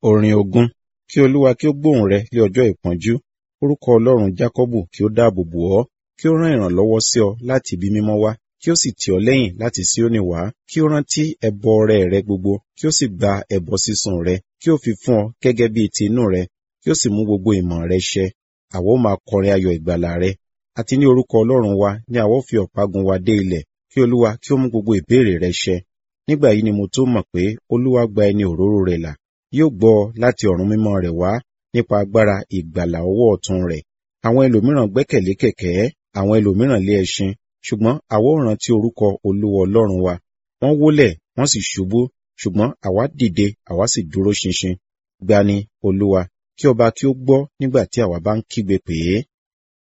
Orin ogún. Kí Olúwa kí ó gbóhùn rẹ ní ọjọ́ ìpọ́njú. Orúkọ Ọlọ́run Jákọ́bù kí ó dáàbò bò ọ́. Kí ó rán ìrànlọ́wọ́ sí ọ láti ibi mímọ́ wá. Kí ó sì tì ọ́ lẹ́yìn láti Síónì wá. Kí ó rántí ẹbọ ọrẹ rẹ gbogbo. Kí ó sì gba ẹbọ sísun rẹ. Kí ó fi fún ọ gẹ́gẹ́ bí ti inú rẹ. Kí ó sì mú gbogbo ìmọ̀ rẹ ṣẹ. Àwa ó máa kọrin ayọ̀ ìgbàlà rẹ. Àti ní orúkọ Ọlọ́run wa ni àwa ó fi ọ̀págun wa dé ilẹ̀. Kí Olúwa kí ó mú gbogbo ìbéèrè rẹ ṣẹ. Nígbà yìí ni mo tó mọ̀ pé Olúwa gba ẹni òróró rẹ̀ là. Yóò gbọ́ láti ọ̀run mímọ́ rẹ̀ wá nípa agbára ìgbàlà ọwọ́ ọ̀tún rẹ̀. Àwọn ẹlòmíràn gbẹ́kẹ̀lé kẹ̀kẹ́, àwọn ẹlòmíràn lé ẹṣin, ṣùgbọ́n àwa ó rántí orúkọ Olúwa Ọlọ́run wa. Wọ́n wólẹ̀, wọ́n sì ṣubú, ṣùgbọ́n àwa dìde, àwa sì dúró ṣinṣin. Gbani, Olúwa, kí ọba kí ó gbọ́ nígbà tí àwa bá ń kígbe pè é.